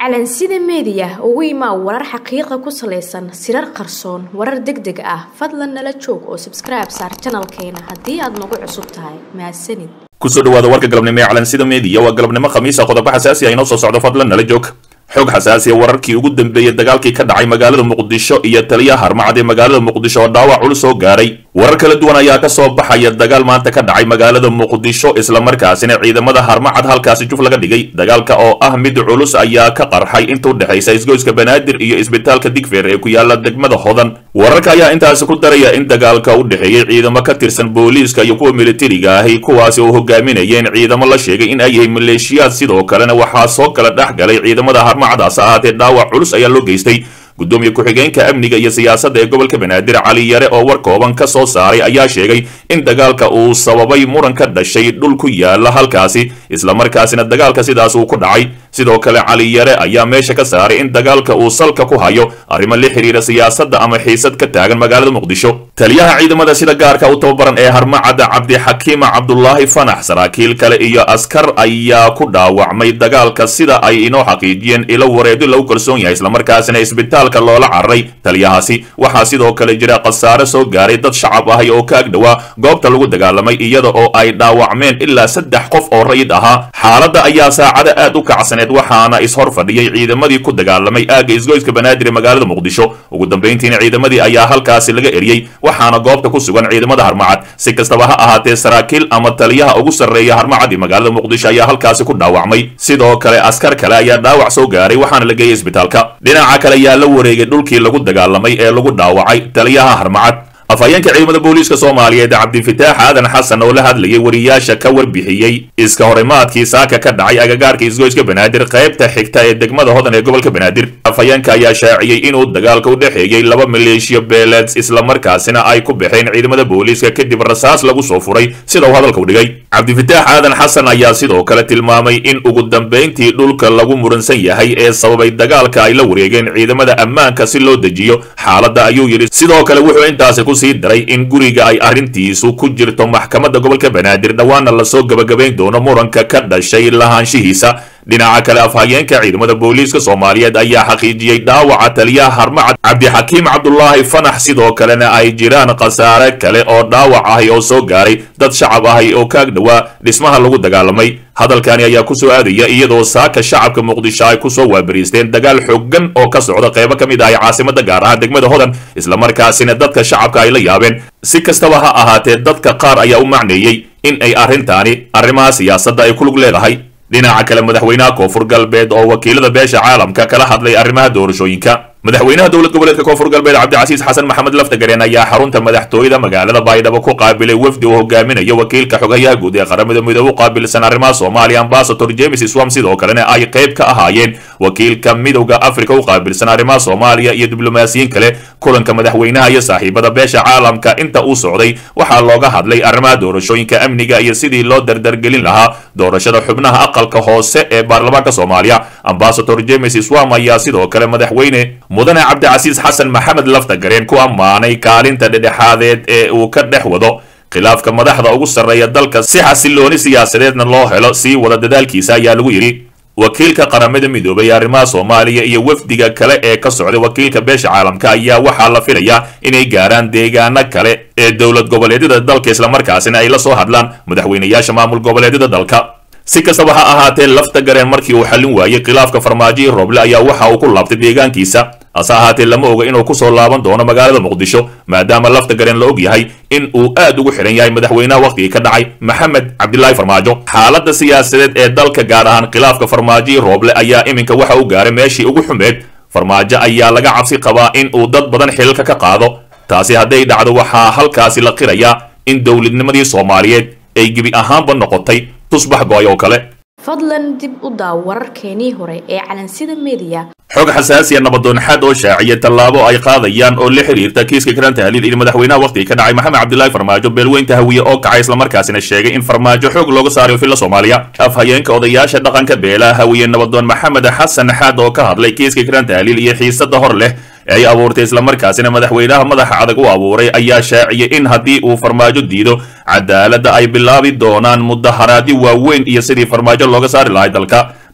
calansida meediya ugu imaa warar xaqiiqa ku salaysan sirar qarsoon warar deg deg ah fadlan nala joog oo sabskribe saar janalkeena haddii aad nagu cusub tahay mahadsanid kusoo dhawaada warka galabnimo ee calansida meediya waa galabnimo khamiisa qodobo xasaasi ah inoo soo socdo fadlan nala joog xog xasaasiya wararkii ugu dambeeyey dagaalkii ka dhacay magaalada muqdisho iyo taliyaha harmacad ee magaalada muqdisho oo dhaawac culus soo gaaray warar kala duwan ayaa ka soo baxaya dagaal maanta ka dhacay magaalada muqdisho islamarkaasina ciidamada harmacad halkaasi juf laga dhigay dagaalka oo ah mid culus ayaa ka qarxay inta u dhexaysa isgoyska banaadir iyo isbitaalka digfeer ee ku yaala degmada hodan wararka ayaa intaasi ku daraya in dagaalka u dhexeeyey ciidamo ka tirsan booliiska iyo kuwa militariga ahi kuwaasi oo hogaaminayeen ciidamo la sheegay in ay yihiin maleeshiyaad sidoo kalena waxaa soo kala dhex galay ciidamada harmacadaas ahaatee dhaawac culus ayaa loo geystay gudoomiye ku-xigeenka amniga iyo siyaasadda ee gobolka banaadir cali yare oo war kooban ka soo saaray ayaa sheegay in dagaalka uu sababay muran ka dhashay dhul ku yaala halkaasi islamarkaasina dagaalka sidaas uu ku dhacay sidoo kale cali yare ayaa meesha ka saaray in dagaalka uu salka ku hayo arrimo la xiriira siyaasadda ama xiisad ka taagan magaalada muqdisho taliyaha ciidamada sida gaarka u tababaran ee harmacadda cabdixakiima cabdulaahi fanax saraakiil kale iyo askar ayaa ku dhaawacmay dagaalka sida ay inoo xaqiijiyeen ilo wareedo lagu kalsoon yahay islamarkaasina isbitaalka loola cararay taliyahaasi waxaa sidoo kale jira khasaare soo gaaray dad shacab ahay oo ka agdhowaa goobta lagu dagaalamay iyada oo ay dhaawacmeen ilaa saddex qof oo rayid ahaa xaaladda ayaa saacada aad u kacsaneed waxaana ishor fadhiyey ciidamadii ku dagaalamay aagga isgoyska banaadir ee magaalada muqdisho ugu dambayntiina ciidamadii ayaa halkaasi laga eriyey waxaana goobta ku sugan ciidamada harmacad si kastaba ha ahaatee saraakiil ama taliyaha ugu sarreeya harmacad ee magaalada muqdisho ayaa halkaasi ku dhaawacmay sidoo kale askar kale ayaa dhaawac soo gaaray waxaana la geeyey isbitaalka dhinaca kale ayaa la wareegay dhulkii lagu dagaalamay ee lagu dhaawacay taliyaha harmacad afhayeenka ciidamada booliiska soomaaliyeed cabdifitaax aadan xasan oo la hadlayay wariyaasha ka warbixiyey iska horimaadkii saaka ka dhacay agagaarka isgoyska banaadir qaybta xigta ee degmada hodan ee gobolka banaadir afhayeenka ayaa shaaciyey inuu dagaalka u dhexeeyey laba maleeshiya beeleed islamarkaasina ay ku baxeen ciidamada booliiska kadib rasaas lagu soo furay sida uu hadalka u dhigay cabdifitaax aadan xasan ayaa sidoo kale tilmaamay in ugu dambayntii dhulka lagu muransan yahay ee sababay dagaalka ay la wareegeen ciidamada ammaanka si loo dejiyo xaaladda ayuu yidhi sidoo kale wuxuu intaasi sii daray in guriga ay arrintiisu ku jirto maxkamadda gobolka banaadir dhowaana lasoo gabagabayn doono muranka ka dhashay lahaanshihiisa dhinaca kale afhayeenka ciidamada booliiska soomaaliyeed ayaa xaqiijiyey dhaawaca taliyaha harmacad cabdixakiim cabdulaahi fanax sidoo kalena ay jiraan khasaare kale oo dhaawac ahi oo soo gaaray dad shacab ahi oo ka agdhowaa dhismaha lagu dagaalamay hadalkani ayaa ku soo aadaya iyadoo saaka shacabka muqdisho ay kusoo waabariisteen dagaal xooggan oo ka socda qaybo ka mid ahay caasimada gaar ahaan degmada hodan islamarkaasina dadka shacabka ay la yaabeen si kastaba ha ahaatee dadka qaar ayaa u macneeyey in ay arrintaani arrimaha siyaasadda ay ku lug leedahay dhinaca kale madaxweynaha koonfur galbeed oo wakiilada beesha caalamka kala hadlay arrimaha doorashooyinka madaxweynaha dowlad goboleedka koonfur galbeed cabdicasiis xasan maxamed laftagareen ayaa xarunta madaxtooyada magaalada baydhabo ku qaabilay wafdi uu hogaaminayo wakiilka xogayaha guud ee qaramada midoobe u qaabilsan arrimaha soomaaliya ambasador james swam sidoo kalena ay qayb ka ahaayeen wakiilka midowda africa u qaabilsan arrimaha soomaaliya iyo diblomaasiyiin kale kulanka madaxweynaha iyo saaxiibada beesha caalamka inta uu socday waxaa looga hadlay arrimaha doorashooyinka amniga iyo sidii loo dardargelin lahaa doorashada xubnaha aqalka hoose ee baarlamaanka soomaaliya ambasador james swam ayaa sidoo kale madaxweyne mudane cabdicasiis xasan maxamed laftagareen ku ammaanay kaalinta dhedhexaadeed ee uu ka dhex wado khilaafka madaxda ugu sarreeya dalka si xasilooni siyaasadeedna loo helo sii wada dadaalkiisa ayaa lagu yidhi wakiilka qaramada midoobay ee arrimaha soomaaliya iyo wafdiga kale ee ka socday wakiilka beesha caalamka ayaa waxaa la filayaa inay gaaraan deegaano kale ee dowlad goboleedyada dalka islamarkaasina ay la soo hadlaan madaxweynayaasha maamul goboleedyada dalka si kastaba ha ahaatee lafta gareen markii uu xallin waayey khilaafka farmaajo roble ayaa waxa uu ku laabtay deegaankiisa hase ahaatee lama oga inuu kusoo laaban doono magaalada muqdisho maadaama lafta gareen la og yahay in uu aad ugu xidhan yahay madaxweynaha wakhtigii ka dhacay maxamed cabdilaahi farmaajo xaaladda siyaasadeed ee dalka gaar ahaan khilaafka farmaajo rooble ayaa iminka waxa uu gaaray meeshii ugu xumeed farmaajo ayaa laga cabsi qabaa in uu dad badan xilalka ka qaado taasi hadday dhacdo waxaa halkaasi la qirayaa in dowladnimadii soomaaliyeed ay gebi ahaanba noqotay tusbax go-ay oo kale fadlan dib u daaw wararkeenii hore ee calansida meediya xog xasaasiya nabadoonxaad oo shaaciya tallaabo ay qaadayaan oo la xiriirta kiiska karaan tahliil iyo madaxweynaha wakhtiga ka dhacay maxamed cabdilaahi farmaajo beelweynta hawiye oo kacay islamarkaasina sheegay in farmaajo xoog looga saarayo filla soomaaliya afhayeenka odayaasha dhaqanka beelaha hawiye nabadoon maxamed xasan xaad oo ka hadlay kiiska karaan tahliil iyo xiisada hor leh ee ay abuurtay islamarkaasina madaxweynaha madaxa adag u abuuray ayaa shaaciyay in haddii uu farmaajo diido cadaaladda ay bilaabi doonaan mudaharaadyo waaweyn iyo sidii farmaajo looga saari lahay dalka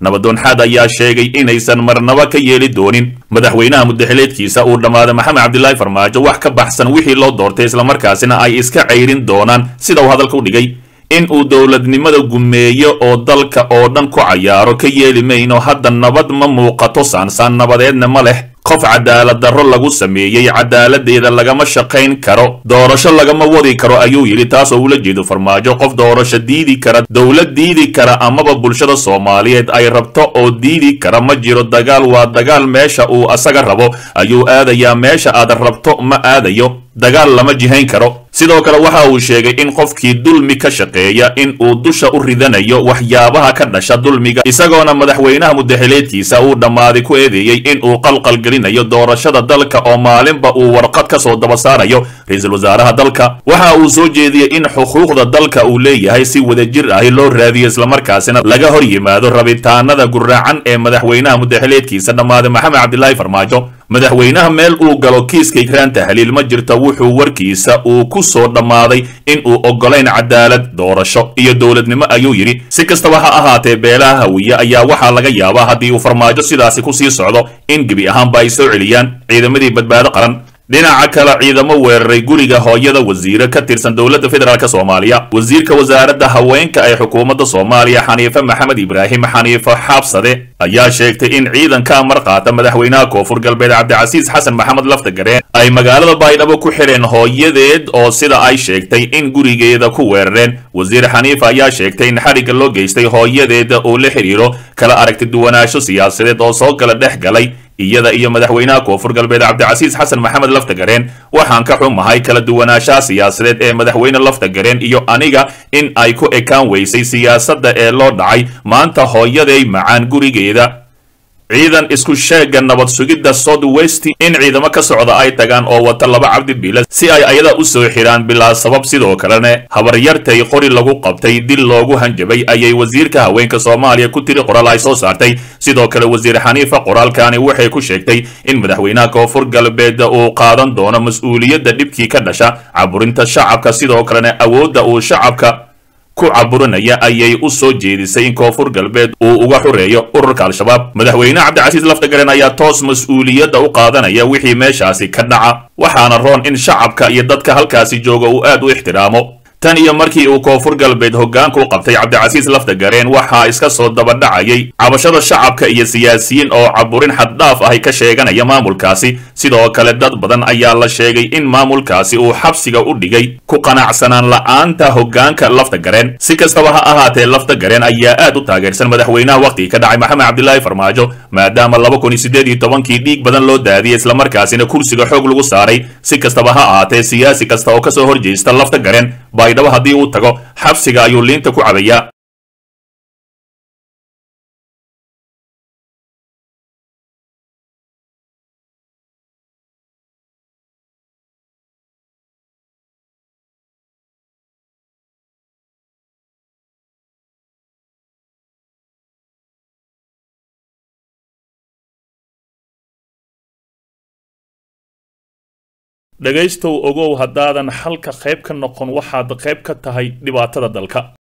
nabadoon xaad ayaa sheegay inaysan marnaba ka yeeli doonin madaxweynaha mudaxileedkiisa uu dhammaaday maxamed cabdilaahi farmaajo wax ka baxsan wixii loo doortay islamarkaasina ay iska cayrin doonaan sida uu hadalka u dhigay in uu dowladnimada gumeeyo oo dalka oo dhan ku cayaaro ka yeeli mayno hadda nabad ma muuqato saansaan nabadeedna ma leh qof cadaalad darro lagu sameeyey cadaaladeeda lagama shaqayn karo doorasho lagama wadi karo ayuu yidhi taas oo ula jeedo farmaajo qof doorasho diidi kara dowlad diidi kara amaba bulshada soomaaliyeed ay rabto oo diidi kara ma jiro dagaal waa dagaal meesha uu asaga rabo ayuu aadayaa meesha aad rabto ma aadayo dagaal lama jihayn karo sidoo kale waxa uu sheegay in qofkii dulmi ka shaqeeya in uu dusha u ridanayo waxyaabaha ka dhasha dulmiga isagoona madaxweynaha mudaxileedkiisa uu dhammaaday ku eedeeyey in uu qalqalgelinayo doorashada dalka oo maalinba uu warqad ka soo daba saarayo ra-iisul wasaaraha dalka waxa uu soo jeediyey in xuquuqda dalka uu leeyahay si wadajir ahi loo raadiyo islamarkaasina laga hor yimaado rabitaanada guraacan ee madaxweynaha mudaxileedkiisa dhammaaday maxamed cabdilaahi farmaajo madaxweynaha meel uu galo kiiska ikraan tahliil ma jirto wuxuu warkiisa uu ku soo dhammaaday in uu oggolayn cadaalad doorasho iyo dowladnimo ayuu yidhi si kastaba ha ahaatee beelaha hawiye ayaa waxaa laga yaabaa haddii uu farmaajo sidaasi ku sii socdo in gebi ahaanba ay soo celiyaan ciidamadii badbaado qaran dhinaca kale ciidamo weeraray guriga hooyada wasiire ka tirsan dowladda federaalk soomaaliya wasiirka wasaaradda haweenka ee xukuumadda soomaaliya xaniife maxamed ibraahim xaniifo xaabsade ayaa sheegtay in ciidanka amar qaata madaxweynaha koonfur galbeed cabdicasiis xasan maxamed laftagareen ay magaalada baydhabo ku xidheen hooyadeed oo sida ay sheegtay in gurigeeda ku weerareen wasiir xaniifa ayaa sheegtay in xarigga loo geystay hooyadeeda uu la xidhiiro kala aragti duwanaansho siyaasadeed oo soo kala dhex galay iyada iyo madaxweynaha koonfur galbeed cabdicasiis xasan maxamed laftagareen waxaan ka xumahay kala duwanaanshaha siyaasadeed ee madaxweyne laftagareen iyo aniga in ay ku ekaan weysay siyaasadda ee loo dhacay maanta hooyaday macaan gurigeeda ciidan isku sheega nabad sugidda south west in ciidamo ka socda ay tagaan oo wata laba cabdi biila si ay ayada u soo xidhaan bilaa sabab sidoo kalena habaryartay qori lagu qabtay dil loogu hanjabay ayay wasiirka haweenka soomaaliya ku tiri qoraal ay soo saartay sidoo kale wasiir xaniifa qoraalkani waxay ku sheegtay in madaxweynaha koonfur galbeed uu qaadan doono mas-uuliyadda dhibkii ka dhasha caburinta shacabka sidoo kalena awoodda uu shacabka ku caburinaya ayay u soo jeedisay in koonfur galbeed uu uga xureeyo ururka al-shabaab madaxweyne cabdicasiis laftagaren ayaa toos mas-uuliyadda u qaadanaya wixii meeshaasi ka dhaca waxaana roon in shacabka iyo dadka halkaasi jooga uu aad u ixtiraamo tan iyo markii uu koonfur galbeed hoggaanka u qabtay cabdicasiis laftagareen waxaa iska soo dabadhacayay cabashada shacabka iyo siyaasiyiin oo caburin xaddhaaf ahi ka sheeganaya maamulkaasi sidoo kale dad badan ayaa la sheegay in maamulkaasi uu xabsiga u dhigay ku qanacsanaan la'aanta hoggaanka laftagareen si kastaba ha ahaatee laftagareen ayaa aad u taageersan madaxweynaha wakhtigii ka dhacay maxamed cabdilaahi farmaajo maadaama laba kun iyo siddeed iyo tobankii dhiig badan loo daadiyey islamarkaasina kursiga xoog lagu saaray si kastaba ha ahaatee siyaasi kasta oo kasoo horjeesta laftagareen baydhabo haddii uu tago xabsiga ayuu liinta ku cabayaa dhegaystow ogow haddaadan xalka qayb ka noqon waxaad qayb ka tahay dhibaatada dalka